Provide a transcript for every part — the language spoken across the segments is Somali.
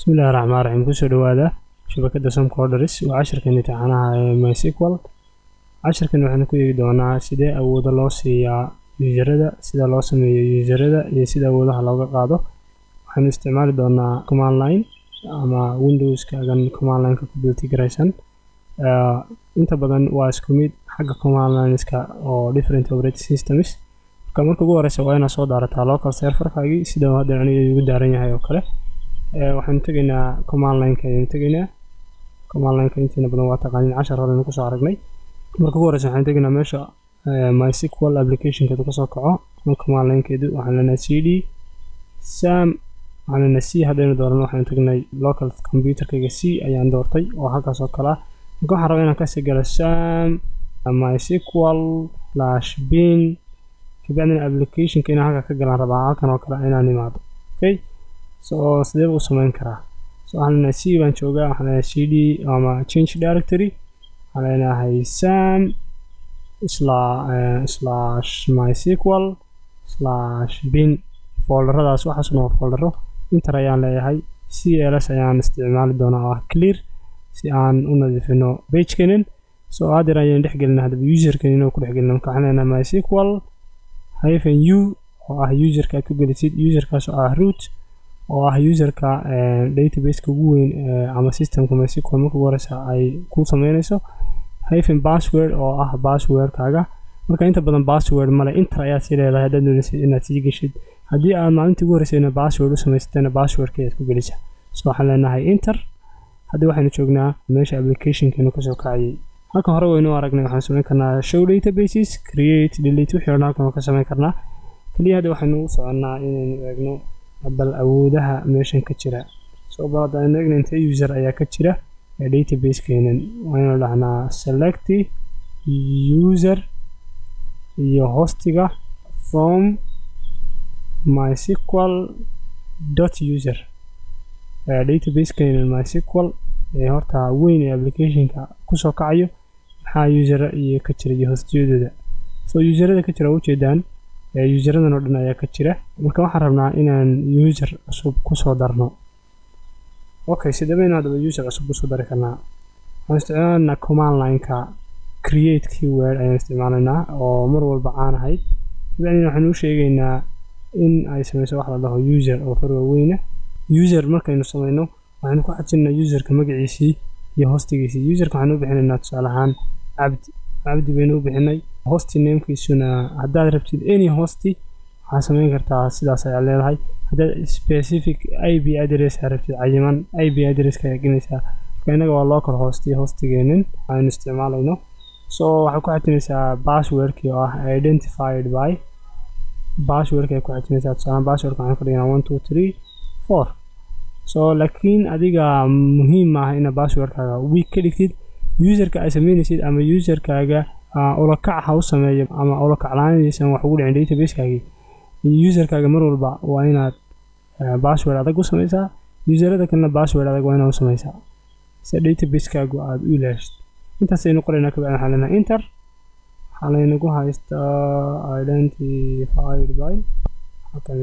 bismillahi raxmaan raxiim kusoo dhawaada shabakada somcorders waa cashirkan imtixaanaha ee mysql cashirkan waxaanu ku eegi doonaa sidee awooda loo siiyaa yuusarada sida loo sameeyo yuusarada iyo sida awoodaha looga qaado waxaanu isticmaali doonaa command line ama windowskagan command lineka ku biltigaraysan inta badan waa isku mid xagga command lineska oo different operating systems marka marka ugu horeysa waa inaad soo daarataa local serverkaagii sida hadda aniga igu daaran yahay oo kale waxaanu tegaynaa command lineka ayaynu tegaynaa command lineka intiina badan waa taqaanin cashar horeynu kusoo aragnay marka ugu horeysa waxaanu tegaynaa meesha mysql applicationkeedu kasoo kaco command linkeedu waxaan leenahay c d sam waxaan leenahay c haddaynu dooran waxaanu tegnay local computerkayga c ayaan doortay oo halkaas oo kale ah marka waxaan rabaa inaan kasii galo sam mysql slash bin kabacdina applicationka inaan halka ka galaan rabaa halkan oo kale inaan imaado okay so sideeba u samayn karaa so waxaan leenahay c baan joogaa waxaan leenahay c d ama change directory waxaan leenahay sam slash mysql slash bin folderadaas waxaasna waa foldero inter ayaan leeyahay c ls ayaan isticmaali doonaa oo ah clear si aan u nadiifino bagekanin so hadeer ayaan dhexgelina haddaba userkan inuu ku dhexgelina marka waxaan leenahay mysql hyphen u oo ah userka aad ku gelisid userkaas oo ah root oo ah userka databaseka ugu weyn ama systemka mysql marka ugu horeysa ay ku sameynayso hyphen password oo ah passwordkaaga marka inta badan password male inter ayaad sii leedahay haddaad doonaysid inaad sii geshid haddii aad maalintii ugu horeysayna password u samaysatana passwordka ayaad ku gelisa so waxaan leenahay inter haddii waxaynu joognaa meesha applicationkeenu kasoo kacayay halkan hore waynu aragnay waxaan samayn karnaa show databases create delete wixii odhan halkan waa ka samayn karnaa keliya hadda waxaynu u soconnaa inaynu eegno bal awoodaha meeshan ka jira soo bal hadda aynu eegna intee user ayaa ka jira ee databasekeenan waynu dhahnaa select user iyo hostiga from mysql dot user databasekeenan mysql ee horta weyn ee applicationka kusoo kacayo maxaa usera iyo ka jira iyo hostiyadooda so userada ka jira waa ujeedaan useradan oo dhan ayaa ka jira marka waxaan rabnaa inaan user cusub kusoo darno okay sidebaynu haddaba user cusub kusoo dari karnaa waxaan isticmaalaynaa command lineka create keyword ayaan isticmaalaynaa oo mar walba caan ahayd kabacdina waxaanu u sheegaynaa in ay sameyso wax la dhaho user oo far waaweyna user markaynu sameyno waxaynu ku xajinaynaa userka magaciisii iyo hostigiisii userka waxaanu u bixinaynaa tusaale ahaan cabdi cabdi baynu u bixinay hosti namekiisuna haddaad rabtid any hosti waxaad samayn kartaa sidaas ayaa leedahay haddaad specific i b address aa rabtid cayiman i b addresska ayaa gelinaysaa marka innaga waa local hosti hostigeenin aynu isticmaalayno so waxaad ku xajinaysaa passwordkii oo ah identified by passwordka ay ku xajinaysaa tusaale passwordka waxaan ka dhiganaa one two three four so laakiin adiga muhiim maaha inaad passwordkaaga week ka dhigtid userka ay sameynaysid ama userkaaga ulakac ha u sameeyo ama ulakaclaanadiisan wax ugu dhicin databasekaagii userkaaga mar walba waa inaad password adag u sameysaa userada kalena password adag waa inaad u sameysaa si databaseskaagu aada u ilaashid intaasaynu qoraynaa kabacdi waxaan leenahay inter waxaa laynagu haystaa identified by halkan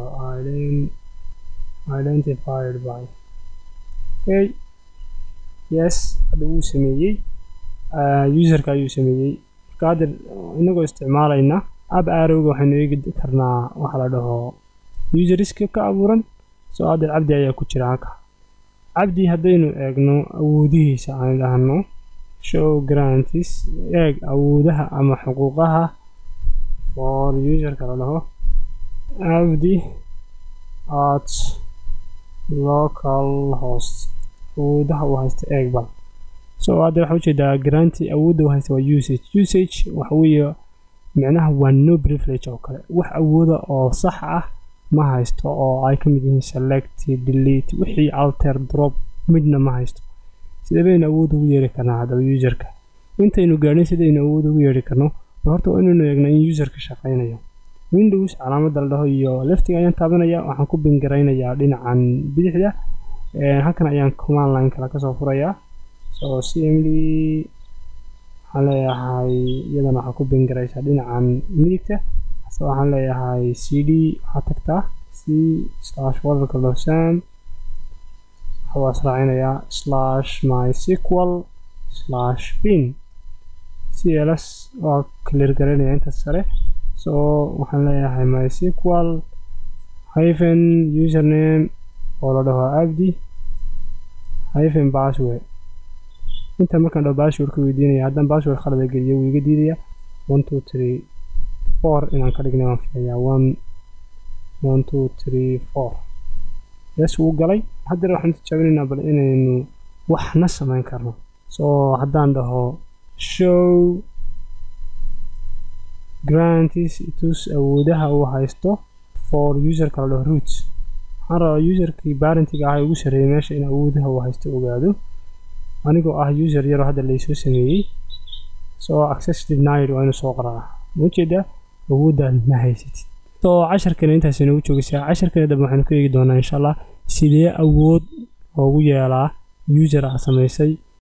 identified by okay yes hadda wuu sameeyey userka ayuu sameeyey marka hadda inagoo isticmaalayna ab arowga waxaynu eegi karnaa waxa la dhaho useriska ka abuuran soo hadda cabdi ayaa ku jira halka cabdi haddaynu eegno awoodihiisa aan dhahno show grantis eeg awoodaha ama xuquuqaha for userka la dhaho cabdi at local host awoodaha uu haysta eeg bal so hadda waxaa ujeedaa garanti awoodda uu haysta waa usage usage waxa weeye micnaha waa no privilege oo kale wax awooda oo sax ah ma haysto oo ay ka mid yihiin select delete wixii alter drop midna ma haysto sidee baynu awood ugu yeeri karnaa haddaba userka intaynu gaadhin sidaynu awood ugu yeeri karno bal horta waa inaynu eegna in userka shaqaynayo windows calaamadda la dhaho iyo leftiga ayaan taabanaya waxaan ku bingaraynayaa dhinacan bidixda halkan ayaan command line kale kasoo furayaa so cmd waxaan leeyahay iyadana waxaa ku bingaraysaa dhinacan midigta so waxaan leeyahay c d waxaa tagtaa c slash folderka losam waa israacinayaa slash mysql slash bin cls waa clear garanaya inta sare so waxaan leeyahay mysql hyphen username oo la dhaho abdi hyphen password inta markaan dhaho passwordka weydiinaya haddaan password khalada geliyo wuu iga diidaya one two three four inaan ka dhignay waan filayaa one one two three four yes wuu galay haddana waxaan tijaabinaynaa bal inaynu waxna samayn karno so haddaan dhaho show grantis tus awoodaha uu haysto for userka la dhaho roots waxaan rabaa userkii barentiga ah ee ugu sarreeyay meesha in awoodaha uu haysto ogaado anigoo ah user yaroo hadda laysoo sameeyey so access denied waa inuu soo qoraa ma ujeedaa awooddaad ma haysatid so casharkana intaas inagu joogaysaa casharkana dambe waxaynu ka eegi doonaa insha allah sidee awood loogu yeelaa user ah samaysay